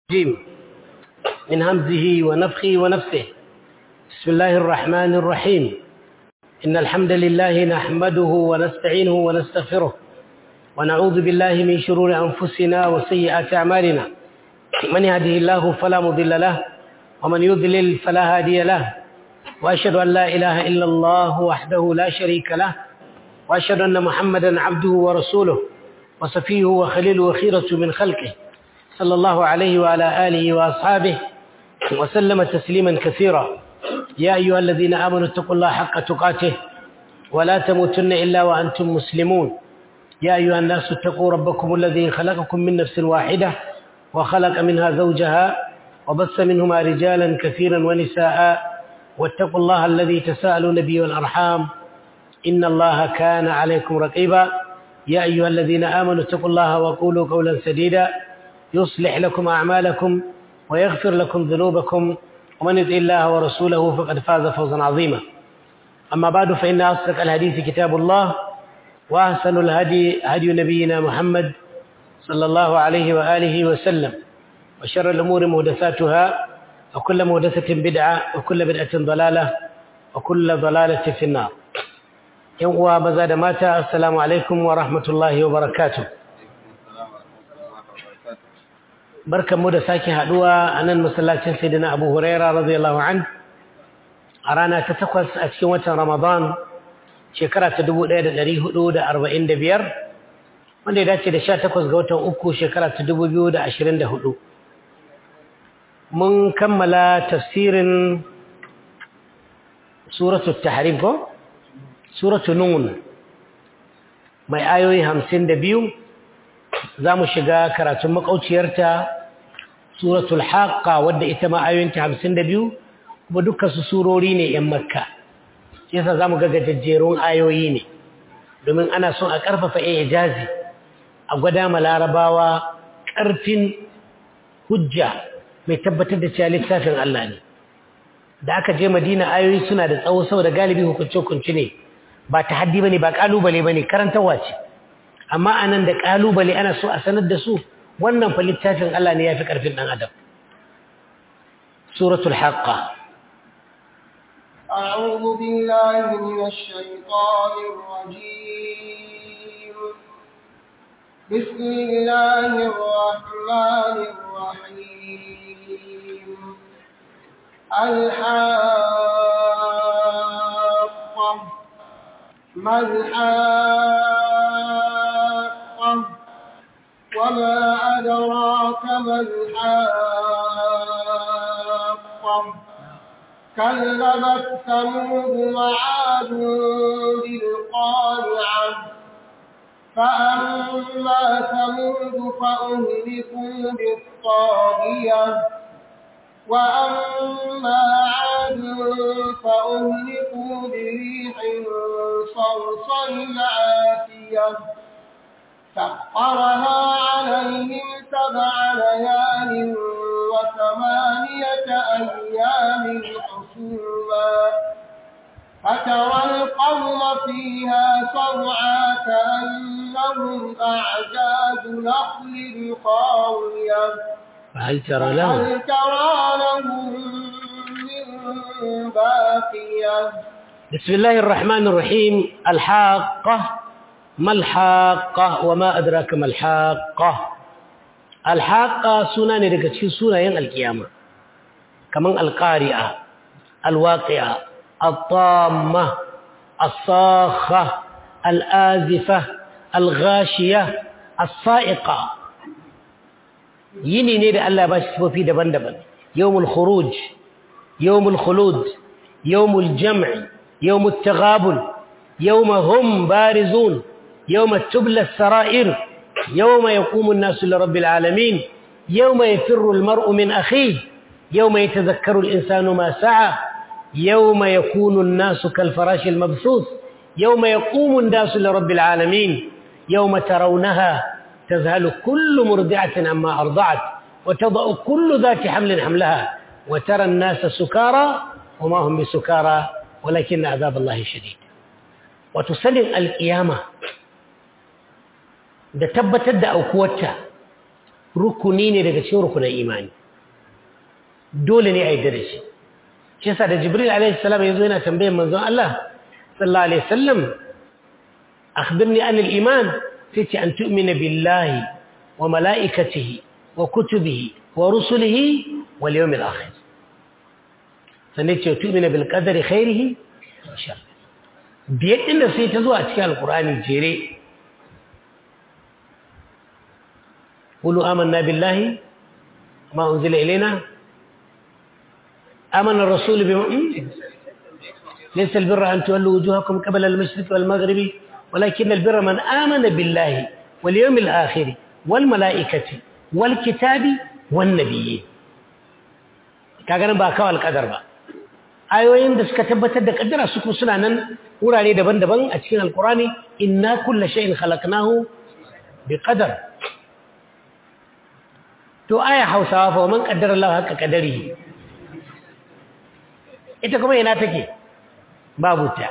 الرجيم من همزه ونفخه ونفسه بسم الله الرحمن الرحيم إن الحمد لله نحمده ونستعينه ونستغفره ونعوذ بالله من شرور أنفسنا وسيئات أعمالنا من يهده الله فلا مضل له ومن يضلل فلا هادي له وأشهد أن لا إله إلا الله وحده لا شريك له وأشهد أن محمدا عبده ورسوله وصفيه وخليله وخيرة من خلقه صلى الله عليه وعلى آله وأصحابه وسلم تسليما كثيرا يا أيها الذين آمنوا اتقوا الله حق تقاته ولا تموتن إلا وأنتم مسلمون يا أيها الناس اتقوا ربكم الذي خلقكم من نفس واحدة وخلق منها زوجها وبث منهما رجالا كثيرا ونساء واتقوا الله الذي تساءلون به والأرحام إن الله كان عليكم رقيبا يا أيها الذين آمنوا اتقوا الله وقولوا قولا سديدا يصلح لكم أعمالكم ويغفر لكم ذنوبكم ومن يطع الله ورسوله فقد فاز فوزا عظيما أما بعد فإن أصدق الحديث كتاب الله وأحسن الهدي هدي نبينا محمد صلى الله عليه وآله وسلم وشر الأمور محدثاتها وكل محدثة بدعة وكل بدعة ضلالة وكل ضلالة في النار يوم ومزاد ماتا السلام عليكم ورحمة الله وبركاته barkan mu da sake haduwa a nan masallacin sayyidina Abu Huraira radiyallahu an a rana ta takwas a cikin watan Ramadan shekara ta 1445 wanda ya dace da 18 ga watan uku shekara ta 2024 mun kammala tafsirin suratu tahrim ko suratu nun mai ayoyi 52 za mu shiga karatun makauciyarta suratul haqqa wadda ita ma ayoyinta hamsin da biyu kuma dukkan su surori ne yan makka shi yasa za mu ga gajajjerun ayoyi ne domin ana son a ƙarfafa ijazi a gwada ma larabawa ƙarfin hujja mai tabbatar da cewa littafin Allah ne da aka je madina ayoyi suna da tsawo saboda galibi hukunce-hukunce ne ba ta haddi ba ne ba ƙalubale ba ne karantarwa ce amma anan da kalubale ana so a sanar da su wannan fa littafin Allah ne yafi karfin dan adam suratul haqqa أعوذ بالله من الشيطان الرجيم بسم الله الرحمن الرحيم الحاقة ما الحاقة وما أدراك ما الحاقة كذبت ثمود وعاد بالقارعة فأما ثمود فأهلكوا بالطاغية وأما عاد فأهلكوا بريح صرصر عاتية سخرها عليهم سبع ليال وثمانية أيام حسوما فترى القوم فيها صرعى كأنهم أعجاز نخل خاوية فهل ترى لهم هل ترى لهم من باقية بسم الله الرحمن الرحيم الحاقة ما الحاقة وما أدراك ما الحاقة الحاقة سنة نرجع سنة ين القيامة كمان القارئة الواقعة الطامة الصاخة الآزفة الغاشية الصائقة yini ne da Allah ba shi sifofi daban-daban yawmul khuruj yawmul khulud yawmul jam'i yawmut taghabul yawma hum barizun yawma tubla as-sara'ir yawma yaqumu an-nasu li rabbil alamin yawma yafirru al-mar'u min akhihi yawma yatadhakkaru al-insanu ma sa'a yawma yakunu an-nasu kal-farashi al-mabthuth yawma yaqumu an-nasu li rabbil alamin yawma tarawnaha تذهل كل مرضعة عما أرضعت وتضع كل ذات حمل حملها وترى الناس سكارى وما هم بسكارى ولكن عذاب الله شديد وتسلم القيامة da tabbatar da aukuwarta rukuni ne daga cikin rukunan imani dole ne a yi da shi shi yasa da jibril alaihi salam yazo yana tambayar manzon Allah sallallahu alaihi wasallam akhbirni an al-iman sai ce an tu'mina billahi wa malaikatihi wa kutubihi wa rusulihi wal yawmil akhir sannan ce tu'mina bil qadari khairihi wa sharrihi biyar din da sai ta zo a cikin alqur'ani jere qulu amanna billahi ma unzila ilaina آمن الرسول بما ليس البر أن تولوا وجوهكم قبل المشرق والمغرب ولكن البر من آمن بالله واليوم الآخر والملائكة والكتاب والنبيين kaga ba kawai alƙadar ba ayoyin da suka tabbatar da kaddara su suna nan wurare daban-daban a cikin alkurani inna kulla shay'in khalaqnahu bi qadar to aya hausawa fa man qaddara Allah haka kadari ita kuma ina take babu ta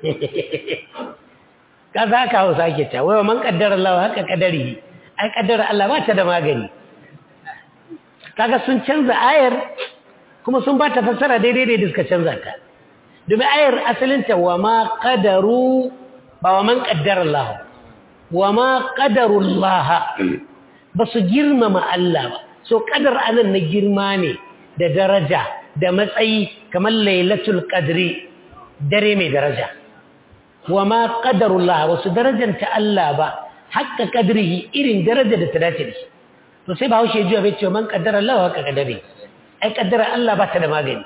ka za ka hausa ke ta wai man kaddara Allah haka kadari ai kaddara Allah ba ta da magani kaga sun canza ayar kuma sun ba ta fassara daidai da suka canza ta domin ayar asalinta wa ma qadaru ba wa man kaddara Allah wa ma qadaru Allah ba su girmama Allah ba so kadar anan na girma ne da daraja da matsayi kamar lailatul qadri dare mai daraja wa ma qadarullah wasu darajanta Allah ba hakka qadrihi irin daraja da ta dace da shi to sai bahaushe ji bai ce man qaddara Allah haka kadari ai kaddara Allah ba ta da magani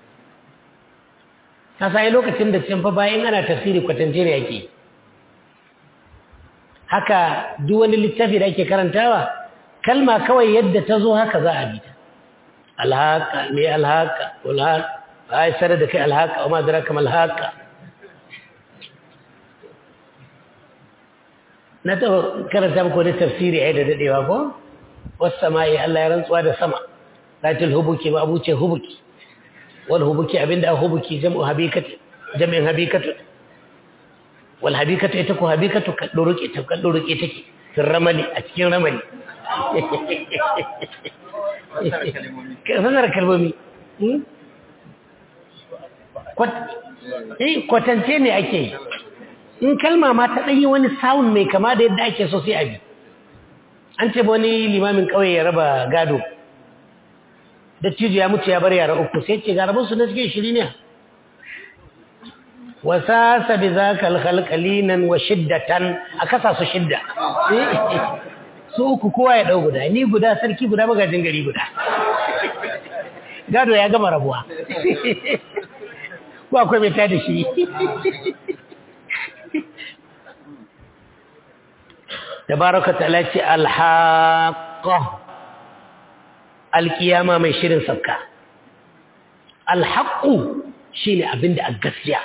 ka sai lokacin da cin fa bayan ana tafsiri kwatance ne yake haka duk wani littafi da ake karantawa kalma kawai yadda ta zo haka za a bi ta alhaka me alhaka alhaka ai sanar da kai alhaka amma da rakam alhaka na ta karanta muku wani tafsiri ai da dadewa ko wasu sama'i Allah ya rantsuwa da sama latil hubuki ba abuce hubuki wal hubuki abinda a hubuki jam'u habikati jam'in habikatu wal habikatu ita ko habikatu kadduruke ta kadduruke take cikin ramali a cikin ramali sanar kalmomi kwatance ne ake yi in kalma ma ta ɗanyi wani sound mai kama da yadda ake so sai abi an ce wani limamin ƙauye ya raba gado da cijo ya mutu ya bar yara uku sai ce garabansu na cikin shiri ne wasasa bi za ka alhalkalinan wa shiddatan a kasa su shidda su uku kowa ya ɗau guda ni guda sarki guda magajin gari guda gado ya gama rabuwa ko akwai mai tada shi tabaraka ta'ala ce alhaqa alkiyama mai shirin sabka alhaqu shine abinda a gaskiya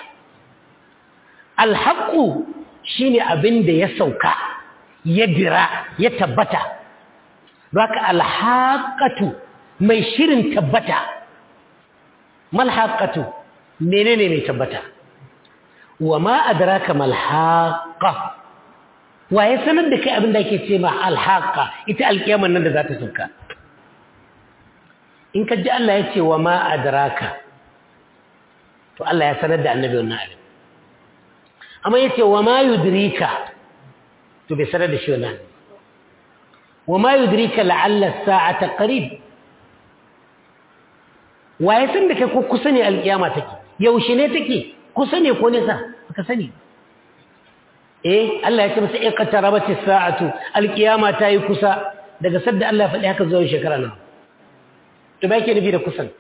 alhaqu shine abinda ya sauka ya dira ya tabbata baka alhaqatu mai shirin tabbata malhaqatu menene mai tabbata wa ma adraka malhaqa wa ya sanar da kai abin da ake ce ma alhaqa ita alkiyamar nan da za ta sauka in ka ji Allah ya ce wa ma adraka to Allah ya sanar da annabi wannan abin amma ya ce wa ma yudrika to bai sanar da shi wannan wa ma yudrika la'alla as-sa'ata qarib wa ya san da kai ko kusa ne alkiyama take yaushe ne take kusa ne ko nesa baka sani eh Allah ya ce masa iqtarabati as-sa'atu alkiyama ta yi kusa daga sadda Allah ya faɗi haka zuwa shekara nan to ba yake nufi da kusan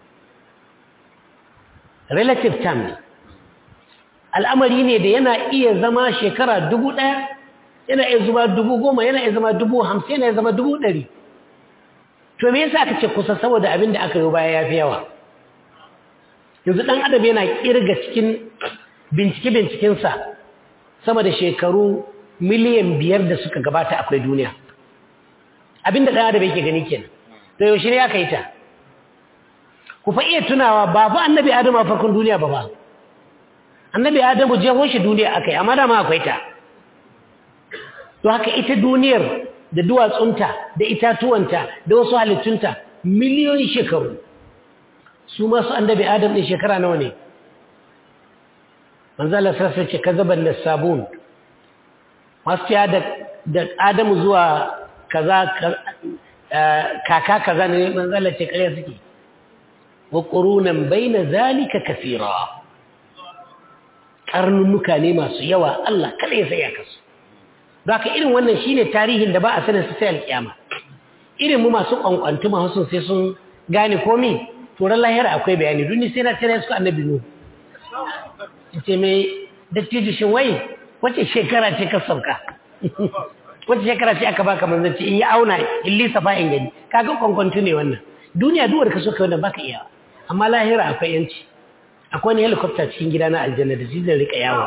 relative term ne al'amari ne da yana iya zama shekara dubu ɗaya yana iya zama dubu goma yana iya zama dubu hamsin yana iya zama dubu ɗari to me yasa aka ce kusa saboda abin da aka yi baya ya fi yawa yanzu ɗan adam yana ƙirga cikin bincike-bincikensa sama da shekaru miliyan biyar da suka gabata akwai duniya abin da ɗan adam yake gani kenan to yaushe ne aka yi ta ku fa iya tunawa ba fa annabi adamu a farkon duniya ba ba annabi adamu jeho shi duniya aka yi amma dama akwai ta to haka ita duniyar da duwatsunta da itatuwanta da wasu halittunta miliyoyin shekaru su masu annabi adam ɗin shekara nawa ne manzala sassa ce ka zaban da sabon masu ya da adamu zuwa kaza kaka kaza ne manzala ce ƙarya suke wa ƙurunan bai na zalika kafira ƙarnunnuka ne masu yawa Allah kada ya sai ya kasu ba ka irin wannan shine tarihin da ba a sanin su sai alƙiyama irin mu masu ƙwanƙwantu masu sai sun gane komi turan lahira akwai bayani duni sai na tare su annabi nu ce mai dattijo shin wai wace shekara ce ka sauka wace shekara ce aka baka manzanci in yi auna in lisa fa in gani kaga ƙwanƙwantu ne wannan duniya duwar ka so ka wannan baka iya amma lahira akwai yanci akwai wani helicopter cikin gida na aljanna da shi zai rika yawo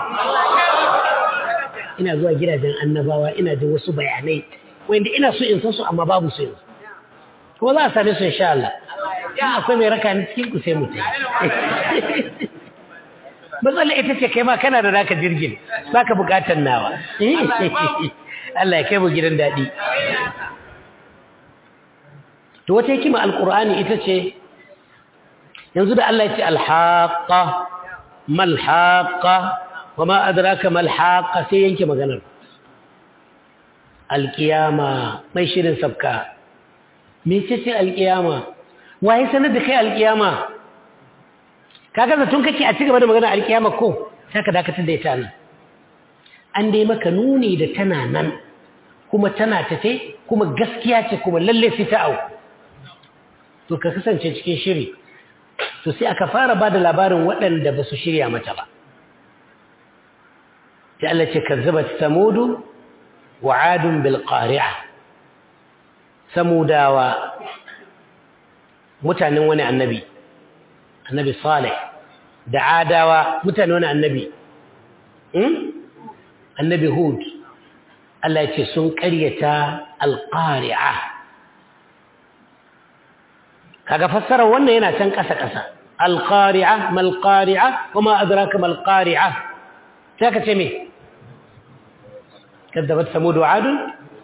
ina zuwa gidajen annabawa ina jin wasu bayanai wanda ina so in san su amma babu su yanzu kuma za a same su insha Allah in akwai mai raka ni cikin ku sai mu matsala ita ce kai ma kana da naka jirgin baka bukatar nawa Allah ya kai mu gidan daɗi to wata hikima alqur'ani ita ce yanzu da Allah ya ce alhaqa malhaqa wama adraka malhaqa sai yanke maganar alqiyama mai shirin sabka me ce ce alqiyama waye sanar da kai alqiyama kaga zatun kake a cigaba da magana alqiyama ko sai ka dakatar da ita nan an dai maka nuni da tana nan kuma tana tafe kuma gaskiya ce kuma lalle sai ta au to ka kasance cikin shiri to sai aka fara ba da labarin waɗanda ba su shirya mata ba sai Allah ce kazzabat samudu wa adun bil qari'a samudawa mutanen wani annabi annabi salih da adawa mutanen wani annabi annabi hud Allah ce sun ƙaryata alƙari'a kaga fassarar wannan yana can ƙasa-ƙasa alƙari'a malƙari'a kuma adraka malƙari'a sai ka ce me kaddabat samudu adun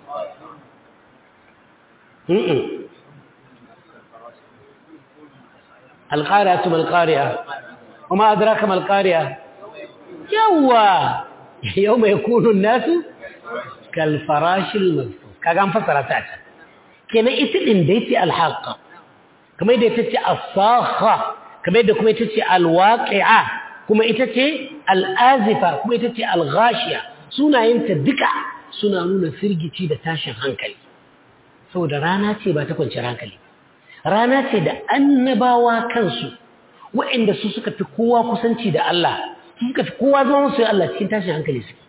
القارعة ما القارعة وما أدراك ما القارعة يوا يوم يكون الناس كالفراش المبثوث كان فسرتها كنا إتلين ديتي الحاقة كما يدتي الصاخة كما يدكم يتتي الواقعة كما يتتي الآزفة كما يتتي الغاشية سنة ينت دكا سنة نونا فرجتي دا تاشن هنكلي سو دا رانا تي با تكون هنكلي rana ce da annabawa kansu waɗanda su suka fi kowa kusanci da Allah suka fi kowa zama musu Allah cikin tashin hankali suke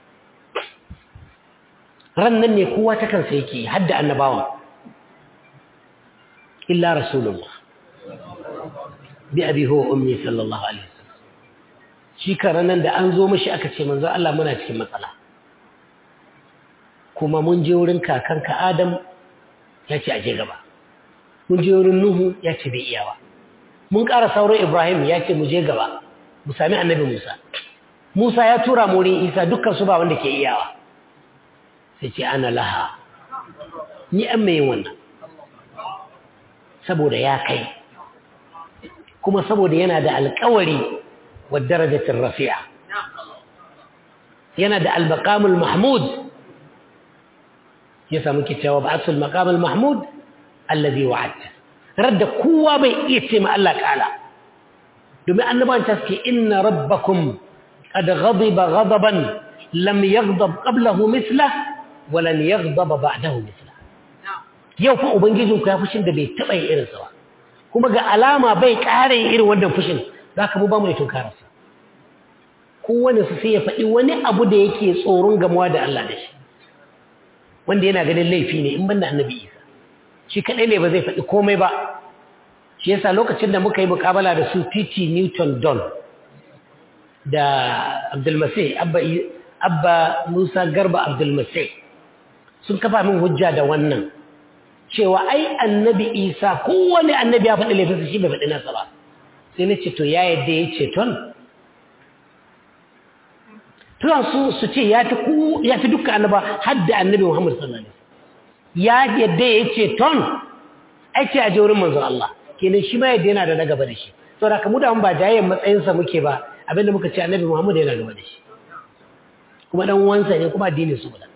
ran nan ne kowa ta kansa yake har da annabawa illa rasulullah bi abi huwa ummi sallallahu alaihi wasallam shi karan nan da an zo mishi aka ce manzo Allah muna cikin matsala kuma mun je wurin kakanka Adam ya ce aje gaba mun je wurin Nuhu ya ce bai iya ba mun ƙara sauran Ibrahim ya ce mu je gaba mu sami annabi Musa Musa ya tura mu wurin Isa dukkan su ba wanda ke iyawa sai ce ana laha ni an mai wannan saboda ya kai kuma saboda yana da alƙawari wa darajatin rafi'a yana da al-maqamul mahmud ya samu kicewa ba'atul maqamul mahmud allazi wa'adta radda kowa bai iya ce ma Allah kala domin annaban ta suke inna rabbakum qad ghadiba ghadaban lam yaghdab qablahu mithla wa lan yaghdab ba'dahu mithla yau fa ubangijin ku ya fushin da bai taba yin irinsa ba kuma ga alama bai kare irin wannan fushin zaka mu ba mu tunkara sa kowane su sai ya faɗi wani abu da yake tsoron gamuwa da Allah da shi wanda yana ganin laifi ne in banda annabi Isa shi kaɗai ne ba zai faɗi komai ba shi yasa lokacin da muka yi mukabala da su T.T. Newton Don da Abdulmasih Abba, Abba Musa Garba Abdulmasih sun kafa min hujja da wannan cewa ai annabi Isa kowane annabi ya faɗi laifinsa shi bai faɗi nasa ba sai na ce to ya yadda ya ce ton tuwan su su ce ya fi dukkan annaba har da annabi Muhammad sallallahu alaihi ya yadda ya ce ton ake a wurin manzo Allah kenan shi ma yadda yana da na gaba da shi saboda kamu da ba jayayen matsayinsa muke ba abinda muka ce annabi Muhammad yana gaba da shi kuma dan uwansa ne kuma addinin su guda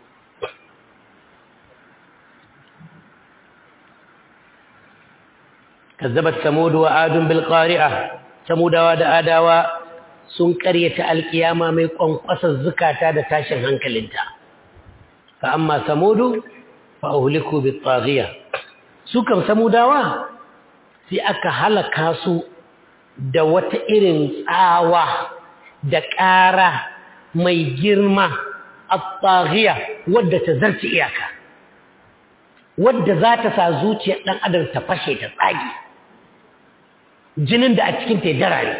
kazzabat samud wa adun bil qari'a samudawa da adawa sun karyata alkiyama mai kwankwasar zukata da tashin hankalinta fa amma samudu fa uhliku bit taghiya su kan samudawa sai aka halaka su da wata irin tsawa da ƙara mai girma at-taghiya wadda ta zarci iyaka wadda za ta sa zuciyar ɗan adam ta fashe ta tsage jinin da a cikin ta darare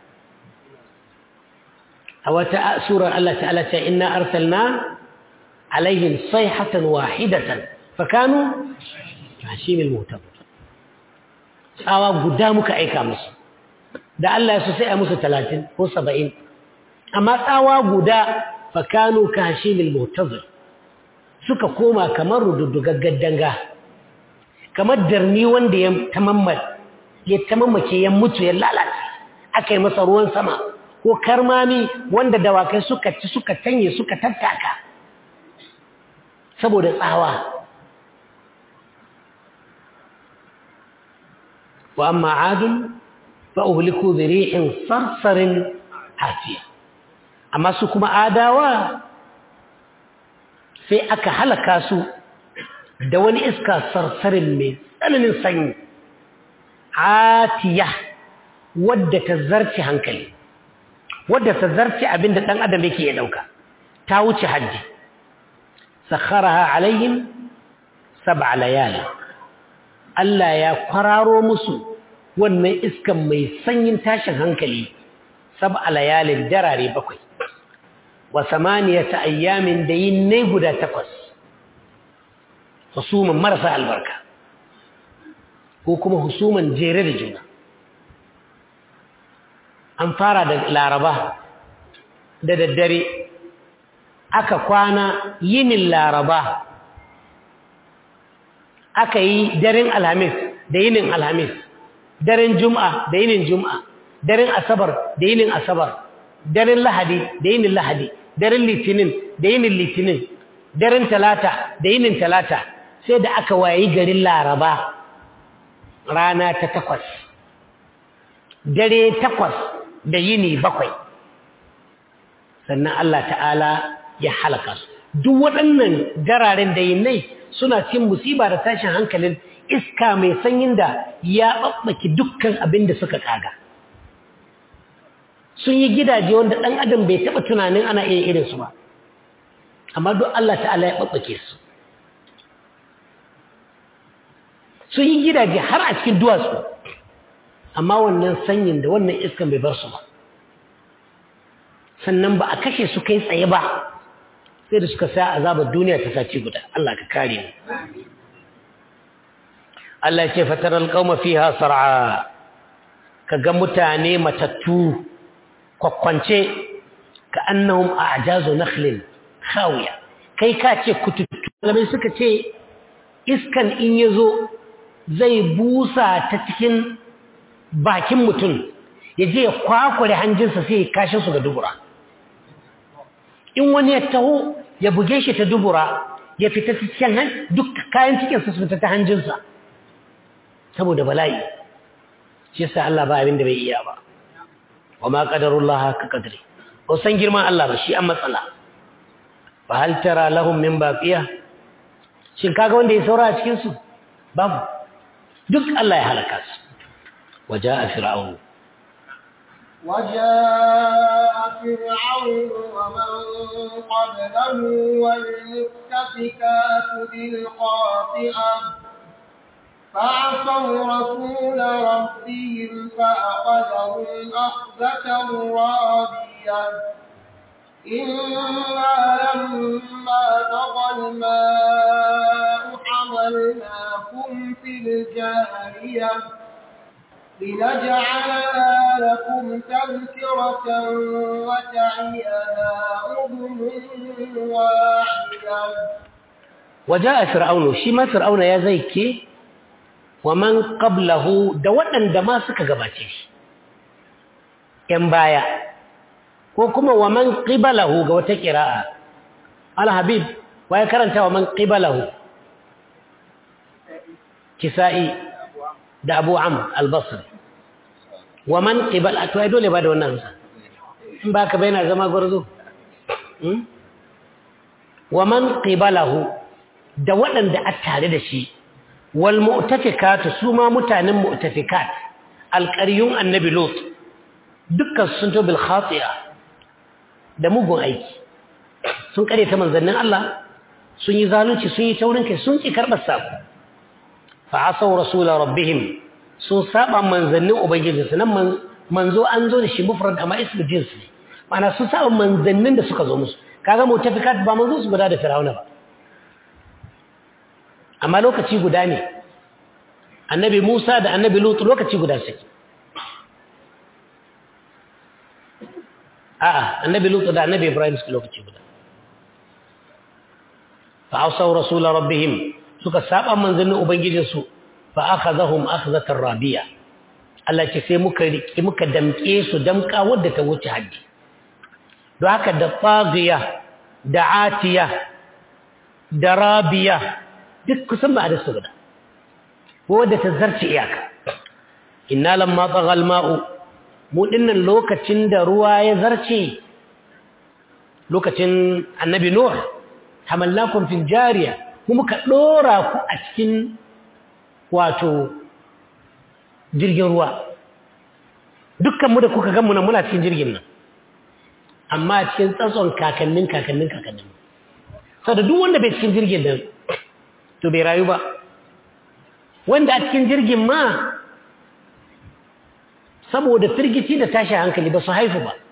a wata surar Allah ta'ala ta inna arsalna alaihim sayhatan wahidatan fakanu hashimil mutab tsawa guda muka aika musu da Allah ya so sai a musu 30 ko 70 amma tsawa guda fakanu ka hashimil mutazir suka koma kamar rududdugar danga kamar darni wanda ya tamammal ya tamammake ya mutu ya lalace aka yi masa ruwan sama ko karmami wanda dawakai suka ci suka tanye suka tattaka saboda tsawa wa amma adun fa uhliku bi rihin sarsarin hasiya amma su kuma adawa sai aka halaka su da wani iska sarsarin mai tsananin sanyi atiya wadda ta zarce hankali wadda ta zarce abinda ɗan adam yake ya ɗauka ta wuce hajji sakharaha alayhim sab'a layali Allah ya kwararo musu wannan iskan mai sanyin tashin hankali sab'a layalin darare bakwai wa samaniyata ayyamin da yin ne guda takwas husuman marasa albarka ko kuma husuman jere da juna an fara da laraba da daddare aka kwana yinin laraba aka yi daren alhamis da yinin alhamis daren juma'a da yinin juma'a daren asabar da yinin asabar daren lahadi da yinin lahadi daren litinin da yinin litinin daren talata da yinin talata sai da aka wayi garin laraba rana ta takwas dare takwas da yini bakwai sannan Allah ta'ala ya halaka su duk waɗannan jararen da yinnai suna cin musiba da tashin hankalin iska mai sanyin da ya ɓaɓɓaki dukkan abin da suka ƙaga sun yi gidaje wanda ɗan adam bai taɓa tunanin ana iya irinsu ba amma duk Allah ta'ala ya ɓaɓɓake su sun yi gidaje har a cikin duwatsu amma wannan sanyin da wannan iskan bai bar su ba sannan ba a kashe su kai tsaye ba sai da suka sa azabar duniya ta saci guda Allah ka kare mu Allah ya ce fataral qauma fiha sar'a kaga mutane matattu kwakwance ka annahum a'jazu nakhlin khawiya kai ka ce kututtu malamai suka ce iskan in yazo zai busa ta cikin bakin mutum ya je ya kwakware hanjinsa sai ya kashe su ga dubura in wani ya taho ya buge shi ta dubura ya fita ta cikin duk kayan cikinsa su fita ta hanjinsa saboda bala'i shi yasa Allah ba abin da bai iya ba wa ma qadarullah ka qadri ko san girman Allah ba shi an matsala fa hal tara lahum min baqiya shin kaga wanda ya saura a cikin su babu duk Allah ya halaka su وجاء فرعون وجاء فرعون ومن قبله والمؤتفكات بالقاطعة فعصوا رسول ربهم فأخذهم أخذة رابية إنا لما طغى الماء حملناكم في الجارية لنجعلها لكم تذكرة وتعيها أذن واحدة waja'a fir'aunu shi ma fir'auna ya zai ke wa man qablahu da waɗanda ma suka gabace shi ‘yan baya ko kuma wa man qibalahu ga wata ƙira'a al-habib wa ya karanta wa man qibalahu kisa'i da abu am al-basri wa man qibal to ai dole ba da wannan sa in ba ka bayyana zama gwarzo wa man qibalahu da waɗanda a tare da shi wal mu'tafikatu su ma mutanen mu'tafikat alƙaryun annabi lot dukkan sun to bil khati'a da mugun aiki sun kare ta manzannin Allah sun yi zalunci sun yi taurin kai sun ki karɓar sako fa asaw rasula rabbihim sun saba manzannin ubangijinsu nan manzo an zo da shi mufrad amma ismu jins ne ma'ana sun saba manzannin da suka zo musu kaga mutafikat ba manzo su guda da fir'auna ba amma lokaci guda ne annabi Musa da annabi Lut lokaci guda suke a'a annabi Lut da annabi Ibrahim suke lokaci guda fa asaw rasul rabbihim suka saba manzannin ubangijinsu fa akhadhahum akhdhatan rabiya Allah ce sai muka riki muka damke su damka wadda ta wuce haddi don haka da tsagiya da atiya da rabiya duk kusan ba da su guda wadda ta zarce iyaka inna lamma tsagal ma'u mu dinnan lokacin da ruwa ya zarce lokacin annabi nuh hamallakum fil jariya mu muka dora ku a cikin wato jirgin ruwa dukkan mu da kuka gan mu nan muna cikin jirgin nan amma cikin tsatson kakannin kakannin kakannin sau da duk wanda bai cikin jirgin nan to bai rayu ba wanda a cikin jirgin ma saboda firgici da tashi hankali ba su haifu ba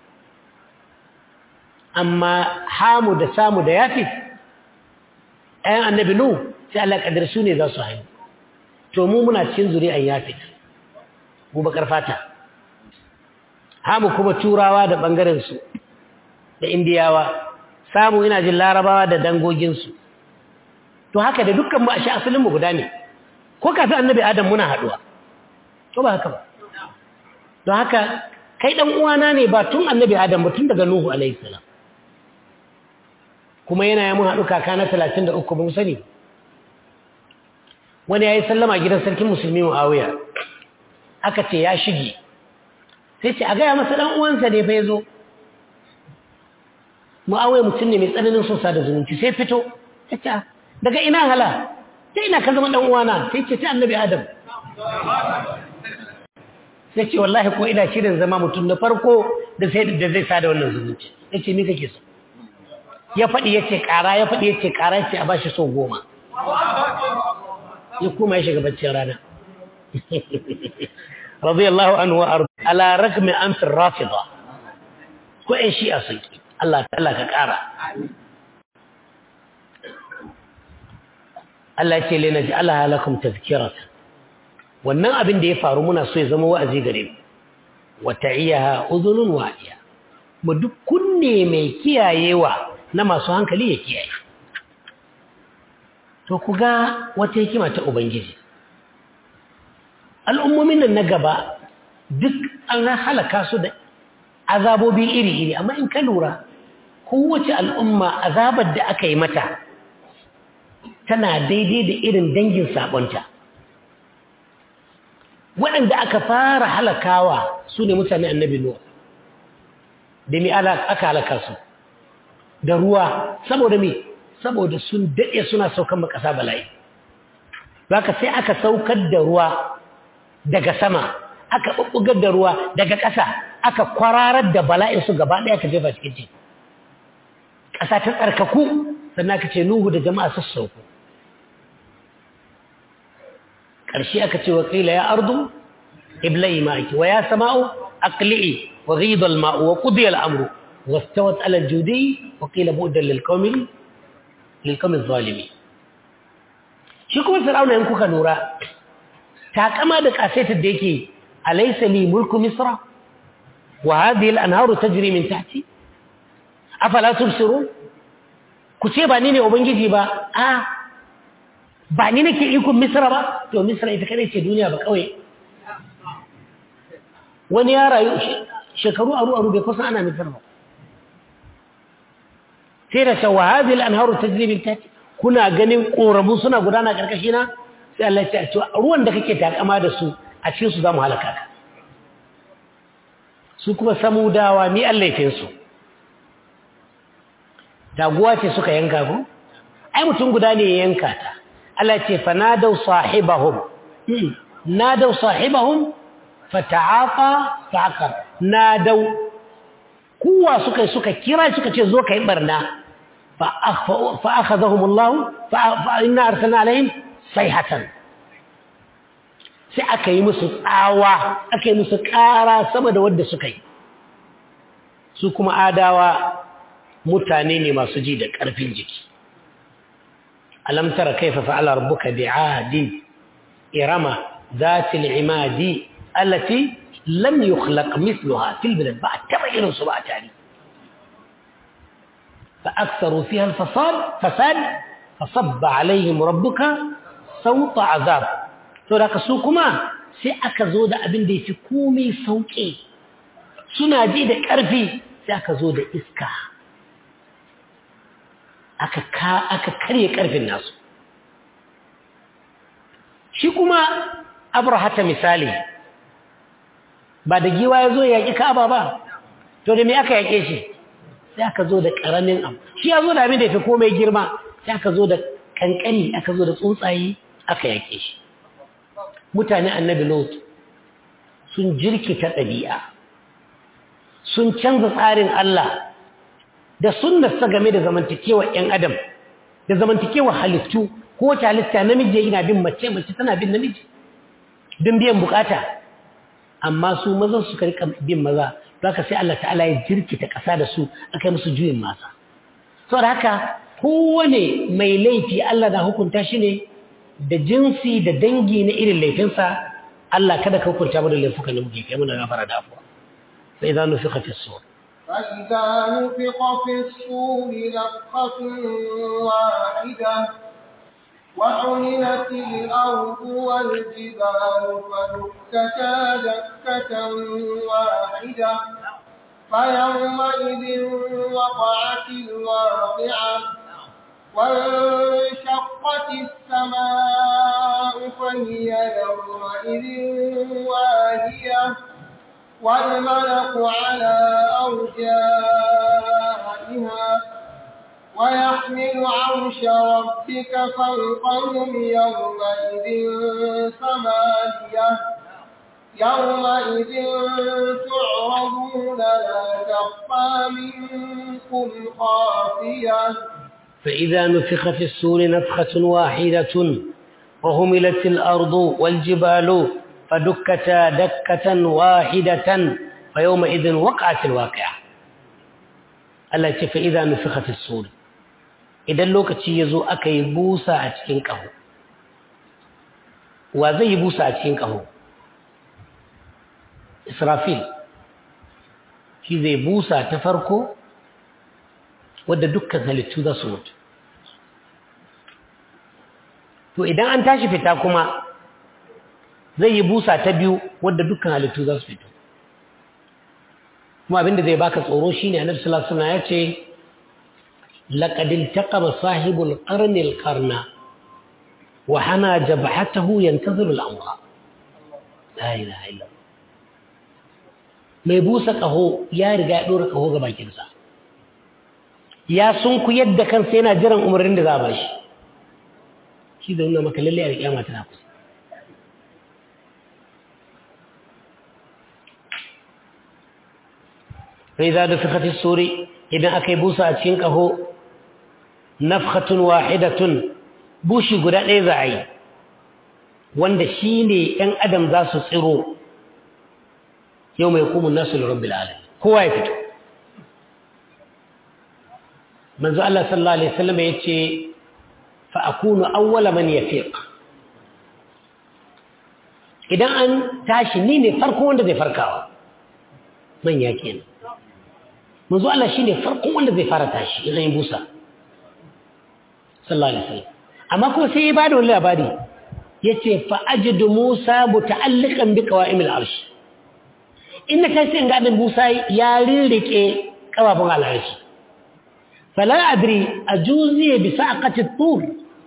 amma hamu da samu da yafi ‘yan annabi nu sai Allah ƙadar su ne za su haifu to mu muna cikin zuri'an yafi mu bakar fata hamu kuma turawa da ɓangarensu da indiyawa samu ina jin larabawa da dangoginsu to haka da dukkan mu a shi asalinmu guda ne ko kafin annabi adam muna haɗuwa to ba haka ba don haka kai ɗan uwana ne ba tun annabi adam ba tun daga nuhu alaihi salam kuma yana yi mun haɗu kaka na talatin da uku ba mu sani wani ya yi sallama gidan sarkin musulmi mu'awiya aka ce ya shige sai ce a gaya masa ɗan uwansa ne fa ya zo mu'awai mutum ne mai tsananin sosa da zumunci sai fito ta ce daga ina hala ta ina ka zama uwana sai ce ta annabi adam sai ce wallahi ko ina shirin zama mutum na farko da sai da zai sada wannan zumunci ya ce ni kake so ya faɗi ya ce ƙara ya faɗi ya ce ƙara ya ce a ba shi so goma ya kuma ya shiga baccin rana radiyallahu anhu wa arda ala ragmi an fi rafida ko ƴan shi'a sun ki Allah Allah ka ƙara Allah ce lena ji Allah halakum tazkirata wannan abin da ya faru muna so ya zama wa'azi gare mu wa ta'iyaha udhunun wa'iya mu duk kunne mai kiyayewa na masu hankali ya kiyaye to ku ga wata hikima ta ubangiji al'ummomin nan na gaba duk an halaka su da azabobi iri-iri amma in ka lura kowace al'umma azabar da aka yi mata tana daidai da irin dangin sabonta waɗanda aka fara halakawa su ne mutane annabi nuwa da mi aka halaka su da ruwa saboda mi saboda sun daɗe suna saukan makasa bala'i ka sai aka saukar da ruwa daga sama aka ɓuɓɓugar da ruwa daga ƙasa aka kwararar da bala'in su gaba ɗaya ka jefa cikin teku ƙasa ta tsarkaku sannan aka ce nuhu da jama'a su sauko ƙarshe aka ce wa ƙila ya ardu iblai ma'aki wa ya sama'u aqli'i wa ghidal ma'u wa qudiya al-amru wastawat ala al-judi wa qila bu'dan lil qawmi lil qawmi adh-dhalimin shi kuma fir'auna in kuka lura takama da kasaitar da yake alaysa li mulku misra wa hadhihi al-anharu tajri min tahti afala tubsirun ku ce ba ni ne ubangiji ba a ba ni nake ikon misra ba to misra ita kadai ce duniya ba kawai wani ya rayu shekaru aru aru bai kusa ana misra ba sai da shawa hadhihi al-anharu tajri min tahti kuna ganin korabu suna gudana karkashi na sai Allah ya ce ruwan da kake takama da su a cikin su zamu halaka ka su kuma samudawa ni Allah ya su taguwa ce suka yanka ku ai mutum guda ne ya yanka ta Allah ce fa nadau sahibahum nadau sahibahum fata'afa fa'aqar nadau kuwa suka suka kira suka ce zo kai barna fa fa akhadhahum Allah fa inna arsalna alaihim sayhatan sai aka yi musu tsawa aka yi musu ƙara sama da wadda suka yi su kuma adawa mutane ne masu ji da ƙarfin jiki alam tara kaifa fa'ala rabbuka bi'adin irama zatil imadi allati lam yukhlaq mithluha fil bilad ba taba irin su ba tare fa aktharu fiha al fasad fasad fasabba alaihim rabbuka sawta azab to da su kuma sai aka zo da abin da yafi komai sauki suna ji da ƙarfi sai aka zo da iska aka ka aka karye karfin nasu shi kuma abrahata misali ba da giwa ya zo ya yaƙi ka'aba ba to da me aka yaƙe shi sai aka zo da ƙaramin abu shi ya zo da abin da ya fi komai girma sai aka zo da kankani aka zo da tsuntsaye aka yaƙe shi mutane annabi lot sun jirkita ɗabi'a sun canza tsarin Allah da sunnarsa game da zamantakewa ‘yan adam da zamantakewa halittu ko wace halitta namiji yana bin mace mace tana bin namiji don biyan bukata amma su mazan su rika bin maza don haka sai Allah ta'ala ya jirkita ƙasa da su aka yi musu juyin masa sau da haka kowane mai laifi Allah na hukunta shi ne da jinsi da dangi na irin laifinsa Allah kada ka hukunta mu da laifukan da muke kai muna gafara da afuwa sai za nufi fi suwar فإذا نفق في الصور نفخة واحدة وحملت الأرض والجبال فدكتا دكة واحدة فيومئذ وقعت الواقعة وانشقت السماء فهي يومئذ واهية والملك على أرجائها ويحمل عرش ربك فوقهم يومئذ ثمانية يومئذ تعرضون لا تخفى منكم خافية فإذا نفخ في السور نفخة واحدة وهملت الأرض والجبال فدكتا دكة واحدة فيومئذ وقعت الواقعة التي فإذا نفخ في الصور إذا لوكتي يزو أكي بوسا أتكين كهو وزي بوسا أتكين كهو إسرافيل shi zai busa ta farko wadda dukkan halittu za su mutu to idan an tashi fita kuma zai yi busa ta biyu wadda dukkan halittu za su fito kuma abinda zai baka tsoro shine annabi sallallahu alaihi wasallam ya ce laqad iltaqama sahibul qarni alqarna wa hana jabhatahu yantaziru al-amra la ilaha illa mai busa kaho ya riga ya dora kaho ga bakinsa ya sunku yadda kansa yana jiran umarnin da za a bashi shi da nuna maka lalle a kiyama tana kusa sai za da fikati suri idan aka yi busa a cikin ƙaho nafhatun wahidatun bushi guda ɗaya za a yi wanda shi ne ‘yan adam za su tsiro yau mai kumun nasu lura bil'adam kowa ya fito manzo Allah sallallahu Alaihi wasallam ya ce fa'akunu awwala man ya idan an tashi ni ne farko wanda zai farkawa manya kenan manzo Allah shine farkon wanda zai fara tashi idan ya busa sallallahu alaihi wasallam amma kuma sai ya ba da wani labari ya ce fa'ajidu musa muta'alliqan bi qawa'imil arsh inda kai sai ga musa ya rirrike kafafun al'arshi fala adri ajuzi bi saqati tur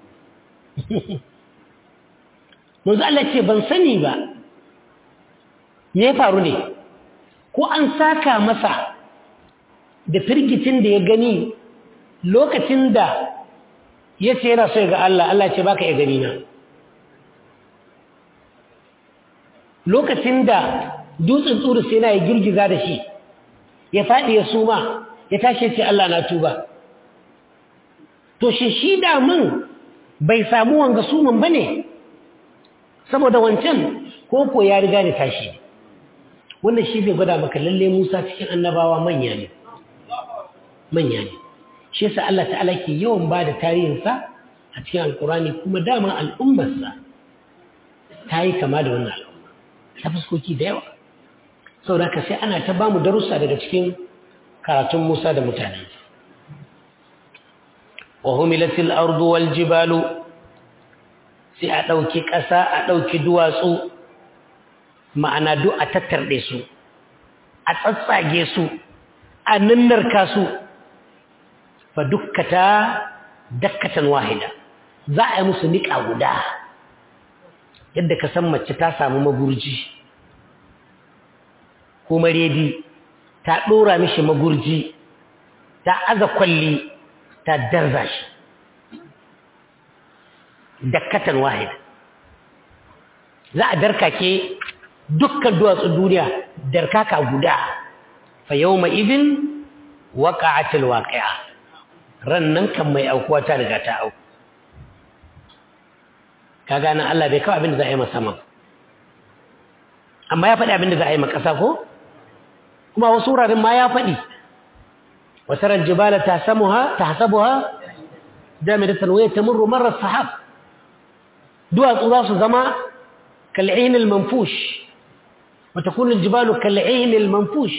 manzo Allah ce ban sani ba me ya faru ne ko an saka masa da firgitin da ya gani lokacin da ya ce yana so ga Allah Allah ce baka ya gani na lokacin da dutsen tsuru sai na ya girgiza da shi ya faɗi ya suma ya tashi ce Allah na tuba to shi shi da mun bai samu wanga suman ba ne saboda wancan koko ya riga ni tashi wannan shi zai gwada maka lalle Musa cikin annabawa manya ne manya ne shi yasa Allah ta'ala ke yawan ba da tarihinsa a cikin alkurani kuma dama al'ummarsa ta yi kama da wannan al'umma ta fuskoki da yawa saboda haka sai ana ta bamu darussa daga cikin karatun Musa da mutane wa humilatil ardu wal jibalu sai a ɗauki ƙasa a ɗauki duwatsu ma'ana duk a tattarɗe su a tsatsage su a nannarka su fa dukkata dakkatan wahida za a yi musu niƙa guda yadda ka san mace ta samu magurji ko maredi ta ɗora mishi magurji ta aza kwalli ta darza shi dakkatan wahida za a darkake dukkan duwatsun duniya darkaka guda fa yawma idin waqa'atil waqi'a rannan kan mai aukuwa ta riga ta auku kaga nan Allah bai kawo abin da za a yi masa sama amma ya faɗi abin da za a yi ma ƙasa ko kuma wasu wuraren ma ya faɗi wasarar jibala ta samuha ta hasabuha jamidatan waya tamurru marar sahab duwatsu za su zama kal'in al-manfush wa takunu al-jibalu kal'in al-manfush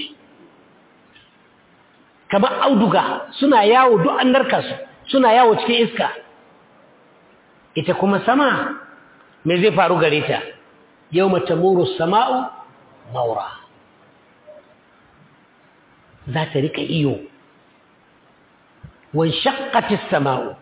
kamar auduga suna yawo duk an narka su suna yawo cikin iska ita kuma sama me zai faru gare ta yawma tamuru sama'u maura za ta rika iyo wan shaqqati sama'u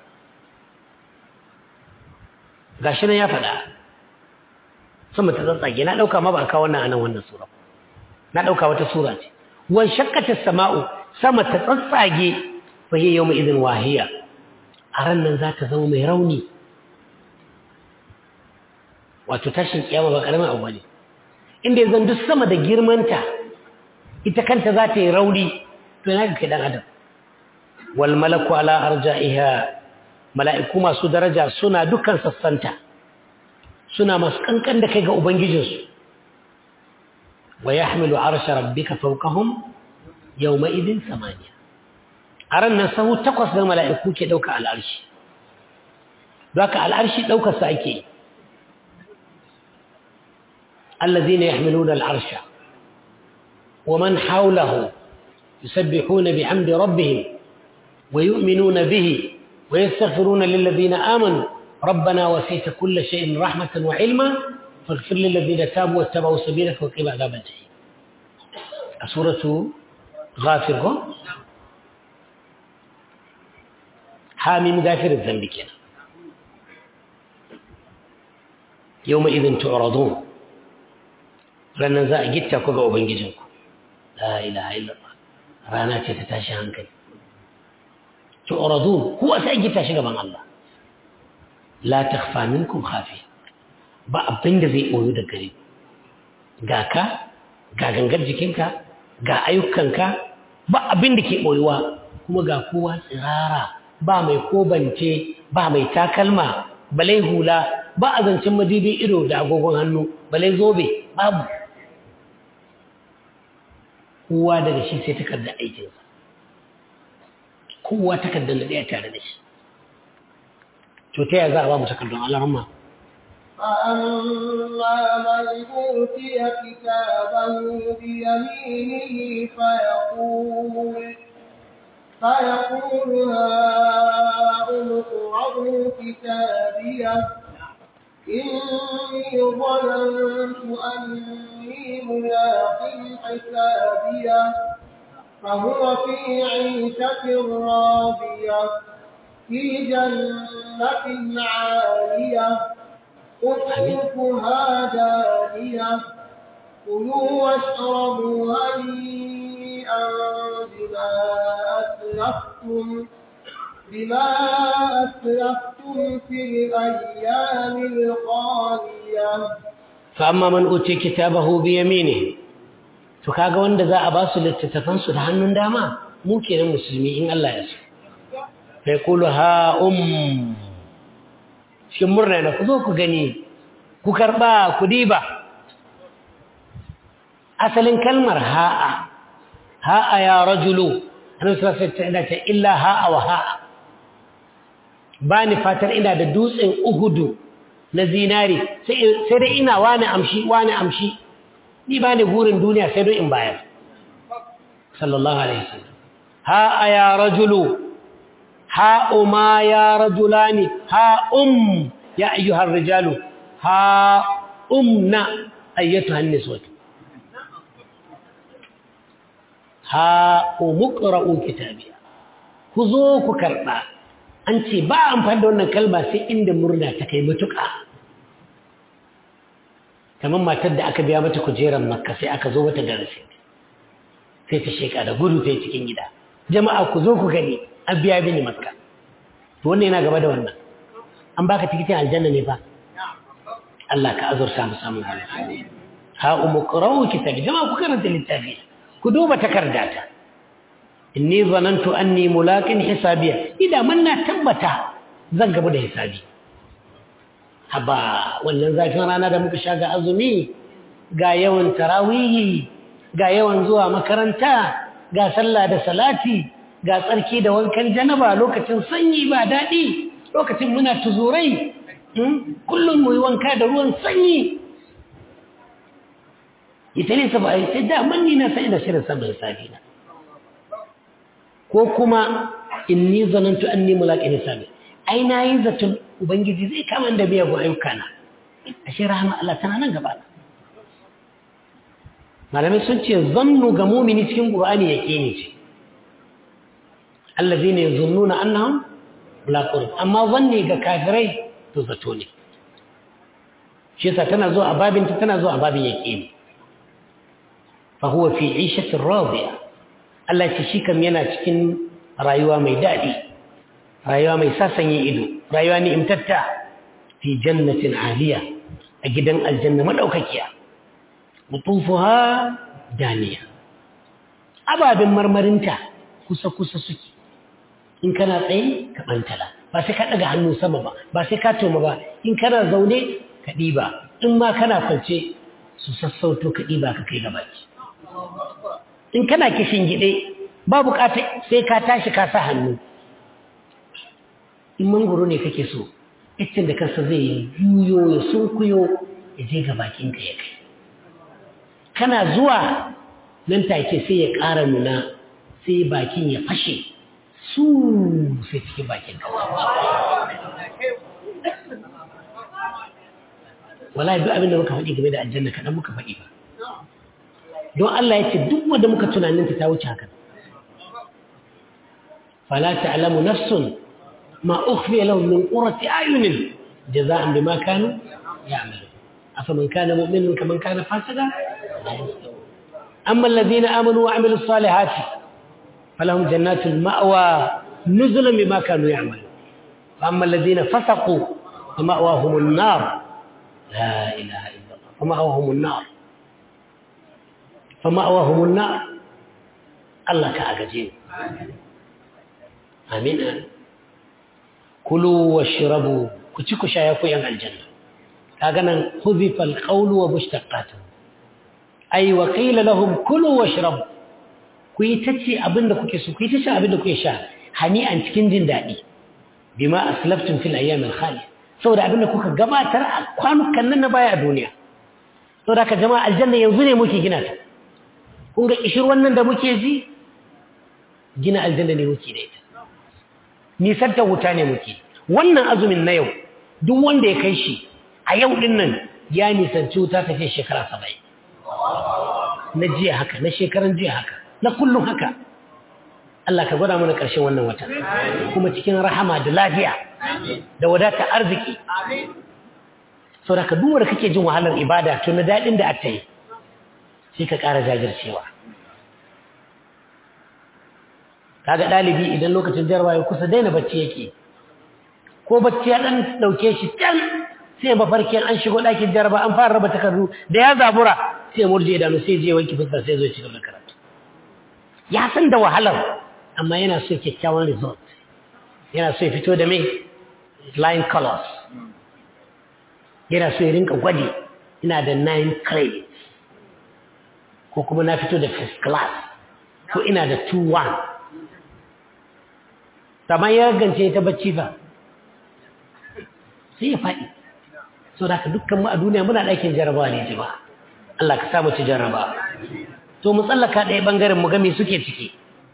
gashi nan ya faɗa sama ta tsantsage na ɗauka ma ba kawo wannan anan wannan sura na ɗauka wata sura ce wan shaqqati sama'u sama ta tsantsage fa hiya yawma idin wahiya a ran nan za ta zama mai rauni wato tashin kiyama ba karamin abu bane inda yanzu duk sama da girmanta ita kanta za ta yi rauni to yana ga dan adam wal malaku ala arja'iha mala'iku masu daraja suna dukkan sassanta suna masu kankan da kai ga ubangijinsu wa yahmilu arsha rabbika fawqahum yawma idin samaniya a ran nan sahu takwas na mala'iku ke dauka al'arshi don haka al'arshi daukar sa ake yi الذين يحملون العرش ومن حوله يسبحون بحمد ربهم ويؤمنون به ويستغفرون للذين آمنوا ربنا وسيت كل شيء رحمة وعلما فاغفر للذين تابوا واتبعوا سبيلك وقهم عذاب الجحيم سورة غافر حامي غافر الذنب كنا يومئذ تعرضون ranar za a gitta ku ga Ubangijinku, la ilaha illallah rana ce ta tashi hankali. Tu'radu ku a sai gitta shi gaban Allah. La takhfa minkum khafi. Ba abin da zai boyo da gare Ga ka, ga gangar jikinka, ga ayyukanka, ba abin da ke boyuwa kuma ga kowa tsirara, ba mai kobance, ba mai takalma, balai hula, ba a zancen madibi ido da agogon hannu, balai zobe, babu. kowa daga shi sai takardar aikinsa kowa takardar da ɗaya tare da shi to ta yaya za a ba mu takardun alarma فأما من أوتي كتابه بيمينه فيقول فيقول هاؤم اقرءوا كتابيه إني ظننت أني ملاق حسابيه فهو في عيشة راضية في جنة عالية قطوفها دانية كلوا واشربوا هنيئا بما أسلفتم بما أسلفتم في الأيام الخالية فأما من أوتي كتابه بيمينه to kaga wanda za a ba su littattafan su da hannun dama mu kenan musulmi in Allah ya so fa yaqulu ha um cikin murna na ku zo ku gani ku karba ku diba asalin kalmar ha'a ha'a ya rajulu annabi sallallahu alaihi wasallam ta illa ha'a wa ha'a bani fatar ina da dutsen uhudu na zinari sai dai ina wani amshi wani amshi ni bani burin duniya sai don in bayar sallallahu alaihi wasallam ha'a ya rajulu ha'u ma ya rajulani ha'um ya ayyuhar rijalu ha'umna ayyatuhan niswatu ha umuqra'u kitabiya ku zo ku karba an ce ba amfani da wannan kalma sai inda murna ta kai mutuka kamar matar da aka biya mata kujerar makka sai aka zo mata da rasit sai ta sheka da gudu ta cikin gida jama'a ku zo ku gani an biya mini makka to wannan yana gaba da wannan an baka tikitin aljanna ne fa Allah ka azurta mu samu ha umuqra'u kitabi jama'a ku karanta littafi ku duba takardata inni zanantu anni mulaqin hisabiya idan mun na tabbata zan gaba da hisabi haba wannan zafin rana da muka sha ga azumi ga yawan tarawihi ga yawan zuwa makaranta ga sallah da salati ga tsarki da wankan janaba lokacin sanyi ba daɗi lokacin muna tuzurai kullum mu yi wanka da ruwan sanyi ita ne sa ba a yi sai daman ni na sai da shirin samun hisabi na ko kuma in ni zanantu an ni mulaƙin hisabi ai na yi zaton ubangiji zai kama da biya ga ayyuka na a shi rahama Allah tana nan gaba malamai sun ce zannu ga mumini cikin ƙur'ani ya ƙini ce allazi ne zunnuna annahum mulaqun amma zanni ga kafirai to zato ne shi yasa tana zo a babinta tana zo a babin yaqini فهو في عيشة راضية Allah ce shi kam yana cikin rayuwa mai daɗi rayuwa mai sasanye ido rayuwa ne imtatta fi jannatin aliya a gidan aljanna madaukakiya mutufuha daniya ababen marmarinta kusa kusa suke in kana tsaye ka bantala ba sai ka daga hannu sama ba ba sai ka toma ba in kana zaune ka ɗiba in ma kana kwance su sassauto ka ɗiba ka kai gabaki in kana kishin gide ba bukata sai ka tashi ka sa hannu in mangoro ne kake so iccen da kansa zai juyo ya sunkuyo ya je ga bakinka ya kai kana zuwa nan take sai ya ƙara nuna sai bakin ya fashe su sai cikin bakinka wala duk abin da muka faɗi game da aljanna kaɗan muka faɗi ba don Allah ya ce duk wanda muka tunaninta ta wuce haka fala ta'lamu nafsun ma ukhfiya lahum min qurrati ayunin jaza'an bima kanu ya'malu afaman kana mu'minan kaman kana fasika amma alladhina amanu wa 'amilus salihati falahum jannatul ma'wa nuzulan bima kanu ya'malu amma alladhina fasaqu fama'wahumun nar la ilaha illa Allah fama'wahumun nar فمأواهم النار الله كأجين آمين كلوا واشربوا كتشكو شايفو ين الجنة كأجنا خذف القول ومشتقاته أي وقيل لهم كلوا واشربوا kuyi tace abin da kuke so kuyi tace abin da kuke sha hani'an cikin jin daɗi bima aslaftum fil ayyam al khali saboda abin da kuka gabatar a kwanukan nan na baya a duniya saboda ka jama'a aljanna yanzu ne muke gina ta kun ga kishir wannan da muke ji gina aljanna ne muke da ita nisan ta wuta ne muke wannan azumin na yau duk wanda ya kai shi a yau din nan ya nisanci wuta tafiye shekara saba'in na jiya haka na shekaran jiya haka na kullum haka Allah ka gwada mana ƙarshen wannan wata kuma cikin rahama da lafiya da wadata arziki sau da ka duwar kake jin wahalar ibada to na daɗin da aka yi sai ka ƙara jajircewa kaga ɗalibi idan lokacin jarawa ya kusa daina bacci yake ko bacci ya ɗan ɗauke shi can sai mafarkin an shigo ɗakin jaraba an fara raba takardu da ya zabura sai murje idanu sai je wanki fuskar sai zo ci gaba da karatu ya san da wahalar amma yana so kyakkyawan result yana so ya fito da mai line colors yana so ya rinka gwadi ina da nine credits ko kuma na fito da first class ko ina da two one amma ya gance ta bacci fa sai ya faɗi so da ka dukkan mu a duniya muna ɗakin jarabawa ne jama'a Allah ka samu ci jaraba to mu tsallaka ɗaya ɓangaren mu ga me suke ciki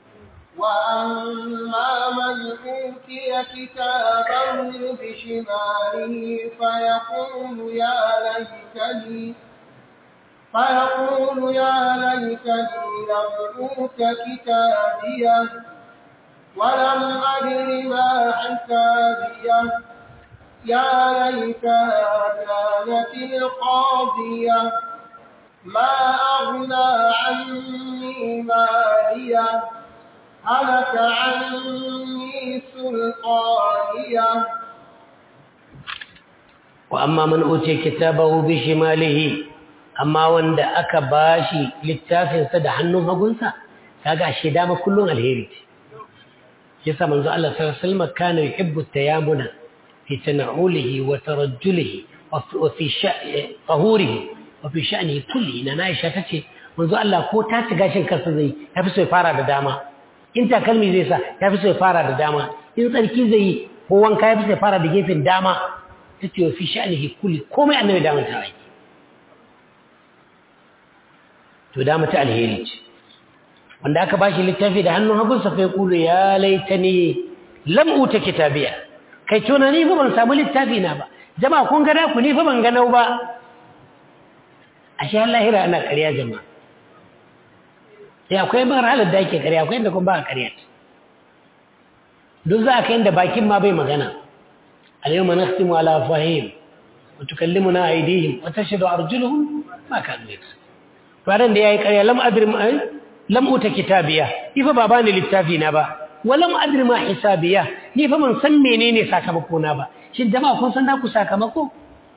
وأما من أوتي كتابه بشماله فيقول يا ليتني فيقول يا ليتني لم أوت كتابيه ولم أدر ما حسابيه يا ليتها كانت القاضية ما أغنى عني ماليه هلك عني سلطانيه وأما من أوتي كتابه بشماله أما وند أكا باشي للتافن سد حنو هقنسا كاقا الشدامة كلهم الهيري يسا منذ الله صلى الله عليه وسلم كان يحب التيامن في تنعوله وترجله وفي شأن طهوره وفي شأنه كله إن نائشة تتي منذ الله كو تاتي قاشن كسزي يفسو يفارا داما in takalmi zai sa ya fi so ya fara da dama in tsarki zai yi ko wanka ya fi so ya fara da gefen dama ta ce wa fi sha'anihi kulli komai annabi dama ta aiki to dama ta alheri ce wanda aka bashi littafi da hannun hagunsa fa ya kulu ya laitani lam uta kitabiya kai tuna ni fa ban samu littafi na ba jama'a kun gana ku ni fa ban ganau ba ashe lahira ana ƙarya jama'a sai akwai marhalar da ake ƙarya akwai inda kuma ba a ƙarya duk za a kai inda bakin ma bai magana alyawma nakhtimu ala fahim wa tukallimuna aydihim wa tashhadu arjuluhum ma kanu yaksu faran da yayi ƙarya lam adri ma lam uta kitabiya ni fa ba bani littafi na ba wa lam adri ma hisabiya ni fa ban san menene sakamako na ba shin jama'a kun san ku sakamako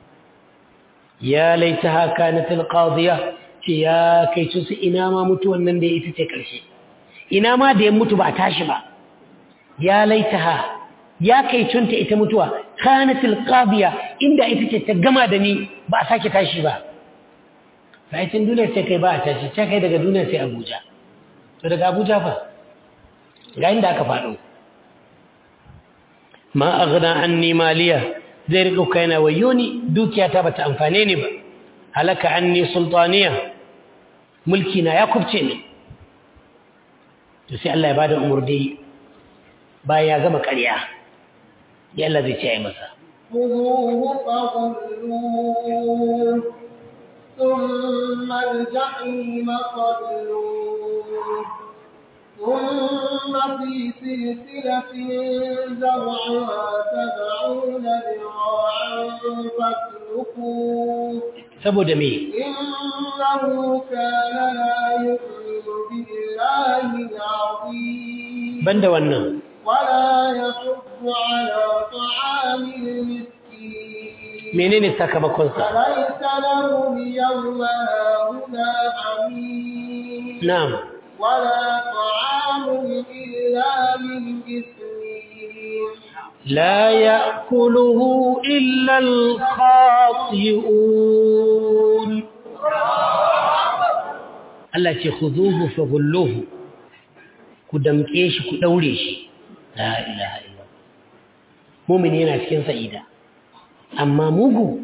ya laitaha kanat alqadiya ce ya kai su ina ma mutuwan nan da ita ce ƙarshe ina ma da ya mutu ba a tashi ba ya laitaha ya kai cunta ita mutuwa kanatil qadiya inda ita ce ta gama da ni ba a sake tashi ba bayan duniya sai kai ba a tashi sai kai daga duniya sai Abuja to daga Abuja fa ga inda aka faɗo ma aghna anni maliya zai rika kaina wayoni dukiyata bata amfane ni ba halaka anni sultaniya mulki na ya kubce ni to sai Allah ya bada umurni bayan ya gama ƙarya ya Allah zai ce ai masa خذوه فغلوه ثم الجحيم صلوه ثم في سلسلة زرعها سبعون ذراعا فاسلكوه saboda me إنه كان لا يؤمن بالله العظيم banda wannan ولا يحض على طعام المسكين menene sakamakonsa فليس له اليوم هاهنا حميم na'am ولا طعام إلا من إثمين لا يأكله إلا الخاطئون Allah ce khuduhu faghulluhu ku damke shi ku daure shi la ilaha illa mu'min yana cikin sa'ida amma mugu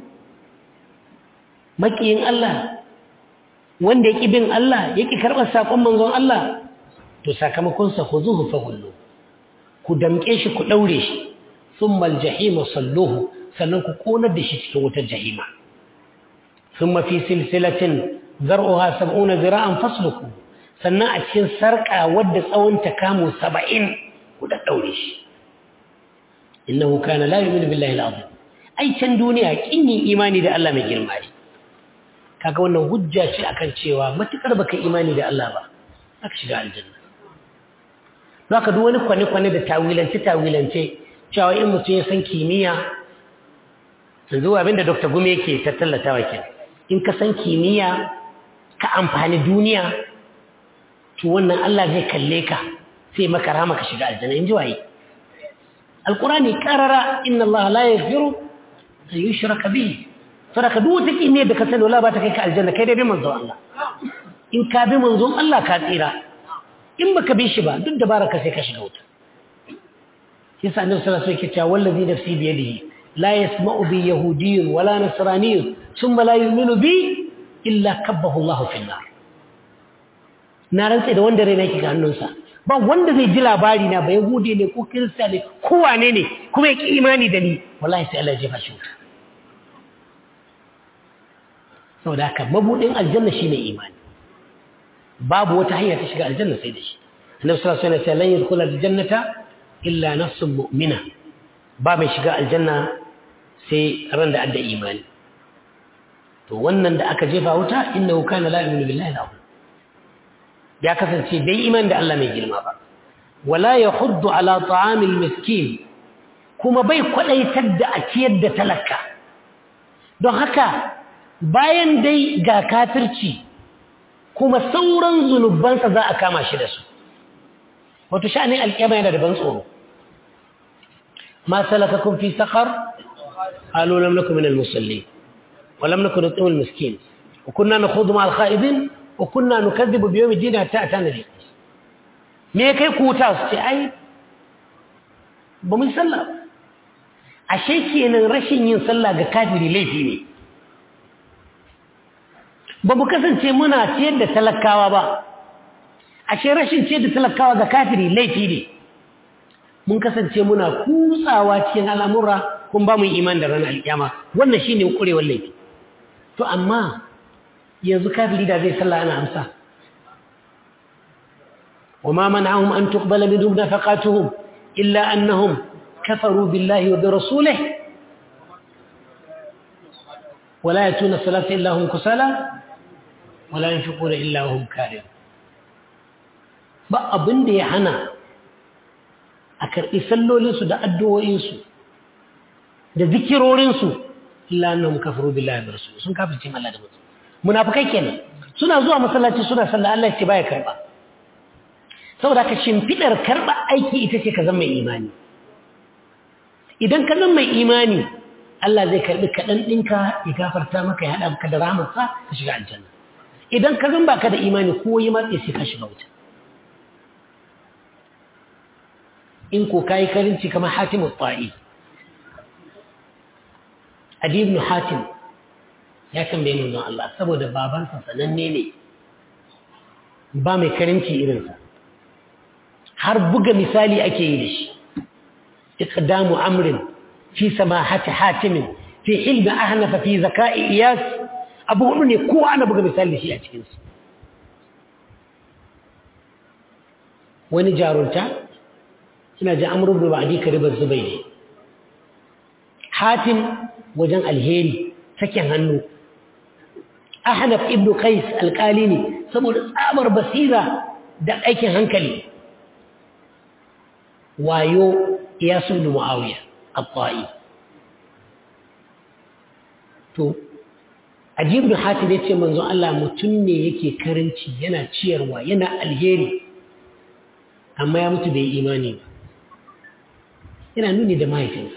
makiyin Allah wanda yake bin Allah yake karɓar sakon manzon Allah to sakamakonsa ku zuhu fa hullu ku damƙe shi ku ɗaure shi sun maljahima salluhu sannan ku ƙonar da shi cikin wutar jahima sun mafi silsilatin zar'uha sab'una zira'an fasluku sannan a cikin sarƙa wadda tsawon ta kamo saba'in ku da ɗaure shi innahu kana la yu'minu billahi al-azim ai can duniya kin yin imani da Allah mai girma ne kaga wannan hujja ce akan cewa matukar baka imani da Allah ba aka shiga aljanna zaka duk wani kwane kwane da tawilance tawilance cewa in mutum ya san kimiyya yanzu abinda Dr. Gumi yake ta tallatawa ke in ka san kimiyya ka amfani duniya to wannan Allah zai kalle ka sai maka rama ka shiga aljanna in ji waye alqurani qarara inna Allah la yaghfiru an yushraka bihi sadaka duk wata kimiyyar da ka sani wala ba ta kai ka aljanna kai dai bi manzon Allah in ka bi manzon Allah ka tsira in baka bi shi ba duk da baraka sai ka shiga wuta yasa annabi sallallahu alaihi wasallam yake cewa wallazi nafsi bi yadihi la yasma'u bi yahudiyyun wala nasraniyyun thumma la yu'minu bi illa kabbahu Allah fi nar na rantsa da wanda rai nake ga hannunsa ba wanda zai ji labari na ba yahudi ne ko kirista ne ko wane ne kuma ya ki imani da ni wallahi sai Allah ya jefa shi wuta saboda haka mabudin aljanna shine imani babu wata hanya ta shiga aljanna sai da shi annabi sallallahu alaihi wasallam lan yadkhul aljannata illa nafsun mu'mina ba mai shiga aljanna sai ran da adda imani to wannan da aka jefa wuta innahu kana la yu'minu billahi al ya kasance bai iman da Allah mai girma ba wala yahuddu ala ta'amil miskin kuma bai kwadaitar da a ciyar da talaka don haka bayan dai ga kafirci kuma sauran zunubansa za a kama shi da su wato sha'anin alƙiyama yana da ban tsoro ma salakakum fi saqar qalu lam nakum min al-musallin wa lam nakun nut'im al-miskin wa kunna nakhudu ma al-kha'idin wa kunna nukadhibu bi yawm ad-din hatta atana al me kai ku wuta su ce ai ba mun sallah ashe kenan rashin yin sallah ga kafiri laifi ne ba mu kasance muna ciyar da talakawa ba ashe rashin ciyar da talakawa ga kafiri laifi ne mun kasance muna kutsawa cikin al'amura kun ba mu iman da ranar alƙiyama wannan shi ne ƙurewar laifi to amma yanzu kafiri da zai sallah ana amsa wa ma mana'ahum an tuqbala minhum nafaqatuhum illa annahum kafaru billahi wa bi rasulihi ولا يأتون الصلاة إلا هم كسالى wala yunfiquna illa hum karihun ba abin da ya hana a karɓi sallolinsu da addu'o'insu da zikirorinsu illa annahum kafaru billahi wa rasul sun kafirce Allah da mutum munafikai kenan suna zuwa masallaci suna sallah Allah ya ce baya karba saboda ka shimfidar karba aiki ita ce ka zama mai imani idan ka zama mai imani Allah zai karbi kaɗan ɗinka ya gafarta maka ya haɗa maka da rahamarsa ka shiga aljanna idan ka zan baka da imani ko yi matse sai ka shiga wuta in ko kayi karinci kamar hatimu ta'i adi ibn hatim ya tambaye nuna Allah saboda babansa sananne ne ba mai karinci irinsa har buga misali ake yi da shi iqdamu amrin fi samahati hatimin fi hilmi ahnafa fi zaka'i iyas abu hudu ne kowa ana buga misali da shi a cikinsu wani jarunta ina ji amurin da ba'adi karibar zubai ne hatim wajen alheri sakin hannu ahnaf ibnu qais alkali ne saboda tsabar basira da aikin hankali wayo ya sunu muawiya at-ta'i to ajib da hatim ya ce manzo Allah mutum ne yake karanci yana ciyarwa yana alheri amma ya mutu bai imani ba yana nuni da mahaifinsa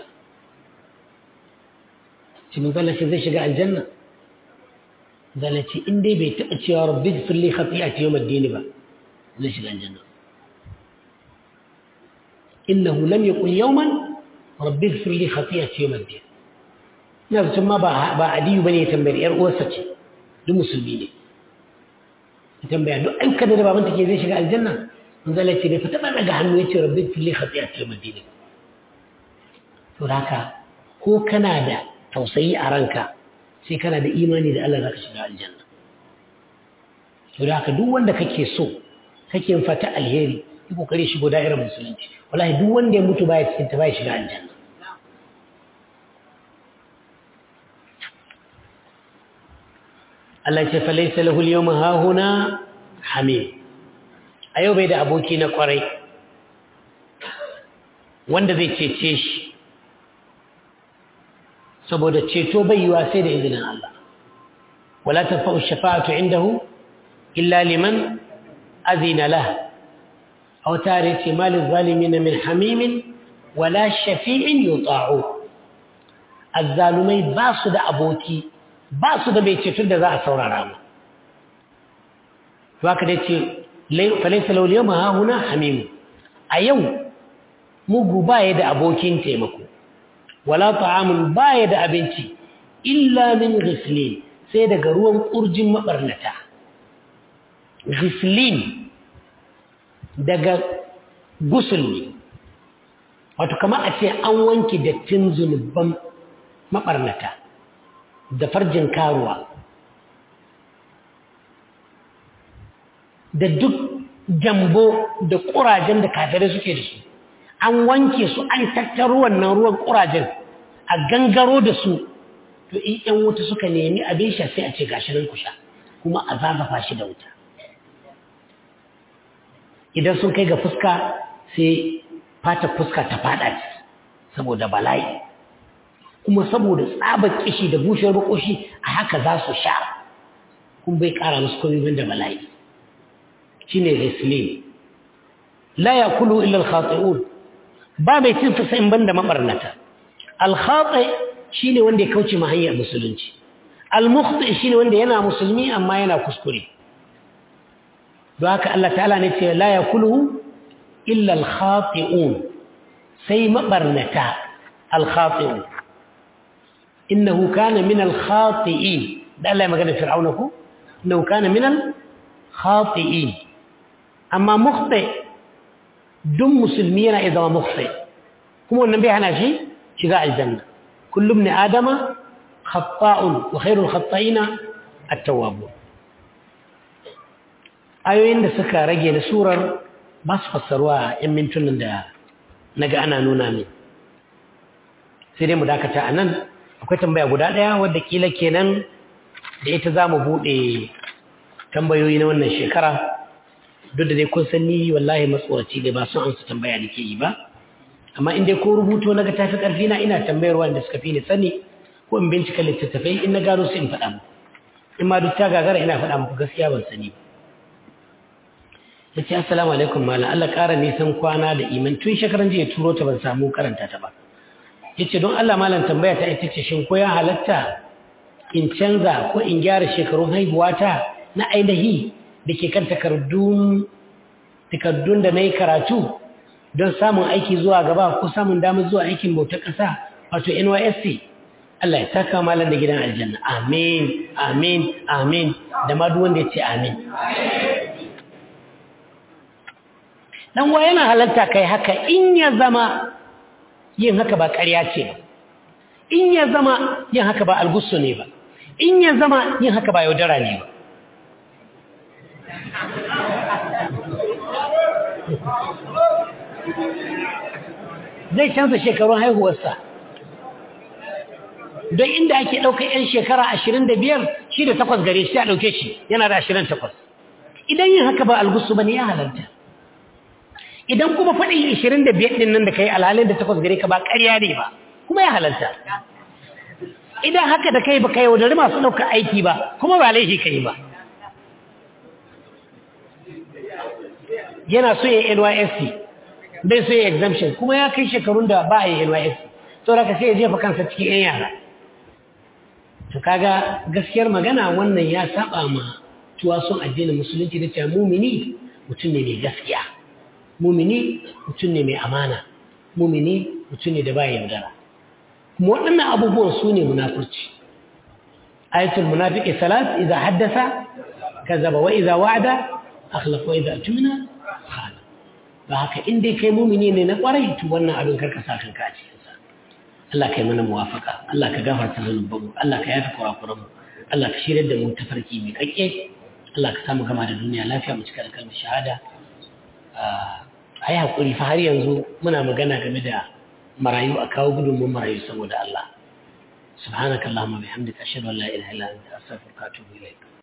shi mun zala zai shiga aljanna zala ce in dai bai taɓa cewa rabbi firli khati'ati yawm ad-din ba zai shiga aljanna innahu lam yaqul yawman rabbi firli khati'ati yawm ad-din ina zaton ma ba adiyu bane ya tambayar yar uwarsa ce duk musulmi ne ya tambaya duk ayyukan da babanta ke zai shiga aljanna zala ce bai fita daga hannu ya ce rabbi fili hatsi a cikin madina to haka ko kana da tausayi a ranka sai kana da imani da Allah zaka shiga aljanna to haka duk wanda kake so kake fata alheri yi kokari shigo da'irar musulunci wallahi duk wanda ya mutu baya cikin ta baya shiga aljanna Allah ce fa laysa lahu al-yawma hahuna hamim a yau bai da aboki na kwarai wanda zai cece shi saboda ceto bai yiwa sai da izinin Allah wala tanfa'u shafa'atu indahu illa liman azina lah aw tare ce malil zalimin min hamimin wala shafi'in yuta'u azzalumai ba su da aboki ba su da mai ceto da za a saurara mu to haka dai ce falaisa lauliyar mahahuna hamimu a yau mugu baya da abokin taimako wala ta'amun baya da abinci illa min ghislin sai daga ruwan kurjin mabarnata ghislin daga gusul ne wato kamar a ce an wanke dattin zunuban mabarnata da farjin karuwa da duk jambo da ƙurajen da kafirai suke da su an wanke su an tattaro wannan ruwan ƙurajen a gangaro da su to in ƴan wuta suka nemi abin sha sai a ce gashi nan ku sha kuma a zagafa shi da wuta idan sun kai ga fuska sai fata fuska ta fada saboda bala'i kuma saboda tsabar kishi da bushewar makoshi a haka za su sha kun bai kara musu komai da bala'i shine rislim la yakulu illa al-khati'un ba mai cin sa in banda mabarnata al-khati shine wanda ya kauce ma hanyar musulunci al-mukhti shine wanda yana musulmi amma yana kuskure don haka Allah ta'ala ne ce la yakulu illa al-khati'un sai mabarnata al-khati'un innahu kana min al-khati'in da Allah ya magana fir'auna ko innahu kana min al-khati'in amma mukhti duk musulmi yana iya zama mukhti kuma wannan bai hana shi shiga aljanna kullu ibn adama khata'un wa khairul khata'ina at-tawwabun ayoyin da suka rage na surar ba su fassarwa yan mintunan da naga ana nuna min sai dai mu dakata a nan akwai tambaya guda ɗaya wadda kila kenan da ita za mu buɗe tambayoyi na wannan shekara duk da dai kun san ni wallahi matsoraci dai ba son an su tambaya da ke yi ba amma in dai ko rubuto na ga tafi ƙarfi na ina tambayar wanda suka fi ni sani ko in bincika littattafai in na gano su in faɗa muku in ma duk ta gagara ina faɗa muku gaskiya ban sani ba ya ce assalamu alaikum malam Allah ƙara nisan kwana da iman tun shekaran jiya turo ta ban samu karanta ta ba ya ce don Allah malam tambaya ta ita ce shin ko ya halatta in canza ko in gyara shekarun haihuwata na ainihi da ke kan takardun da na yi karatu don samun aiki zuwa gaba ko samun damar zuwa aikin bautar ƙasa wato nysc Allah ya saka malam da gidan aljanna amin amin amin da ma duk wanda ya ce amin dan wa yana halarta kai haka in ya zama yin haka ba ƙarya ce ba in ya zama yin haka ba algusu ne ba in ya zama yin haka ba yaudara ne ba zai canza shekarun haihuwarsa don inda ake ɗauka 'yan shekara ashirin da biyar shi da takwas gare shi a ɗauke shi yana da ashirin takwas idan yin haka ba algusu ba ne ya halarta idan kuma faɗin ashirin da biyar ɗin nan da ka yi alhalin da takwas gare ka ba ƙarya ne ba kuma ya halarta idan haka da kai ba ka yaudari masu ɗauka aiki ba kuma ba laifi ka yi ba yana so ya nysc bai so ya exemption kuma ya kai shekarun da ba a yi nysc to da ka sai ya jefa kansa cikin 'yan yara to kaga gaskiyar magana wannan ya saba ma tuwason addinin musulunci da cewa mumini mutum ne mai gaskiya mumini mutum ne mai amana mumini mutum ne da ba yaudara kuma waɗannan abubuwan su ne munafurci ayatul munafiqi salat idza haddasa kazaba wa idza wa'ada akhlafa wa idza tumina khana ba haka in dai kai mumini ne na kwarai to wannan abin karka sa kanka a cikin sa Allah kai mana muwafaka Allah ka gafarta zanubanmu Allah ka yafi kurakuranmu Allah ka shirya da mu tafarki mai kakke Allah ka samu gama da duniya lafiya mu cika da kalmar shahada a yi haƙuri fa har yanzu muna magana game da marayu a kawo gudunmun marayu saboda Allah subhanakallahumma bihamdika ashhadu an la ilaha illa anta astaghfiruka wa atubu ilayk